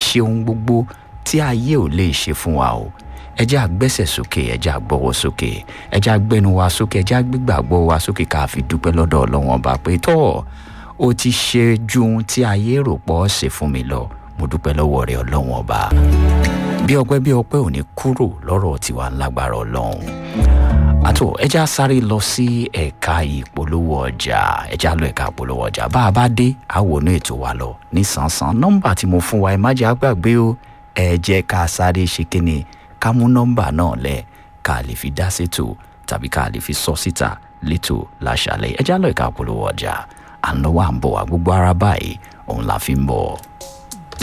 ṣe ohun gbogbo tí ayé ò lè ṣe fún wa o ẹ jẹ́ àgbẹ́sẹ̀ sókè ẹ jẹ́ àgbọ́wọ́ sókè ẹ jẹ́ àgbẹ́nu wa sókè ẹ jẹ́ àgbégbàgbọ́ wa sókè ká fi dúpẹ́ lọ́dọ̀ ọlọ́wọ́n ọba pé tọ́ ó ti ṣe ju ohun tí ayé rò pọ̀ ṣe fún mi lọ mo dúpẹ́ lọ́wọ́ rẹ ọlọ́wọ́n ọba bí ọpẹ́ bí ọpẹ́ ò ní kúrò lọ́rọ̀ tiwa ńlágbára ọlọ́run àtò ẹja sáré lọ sí ẹ̀ka ìpolówó ọjà ẹja lọ ẹ̀ka ìpolówó ọjà bá a bá dé àwòrán ètò wa lọ nísànsán nọ́mbà tí mo fún wa ẹ má jẹ́ àgbàgbé o ẹ jẹ́ ká sáré ṣe kíni ká mú nọ́mbà náà lẹ̀ ká lè fi dá sétò tàbí ká lè fi sọ síta létò láṣálẹ̀ ẹja lọ ẹ̀ka ìpolówó ọjà à ń lọ́wọ́ à ń bọ̀ wá gbogbo ara báyìí òun la fi ń bọ̀.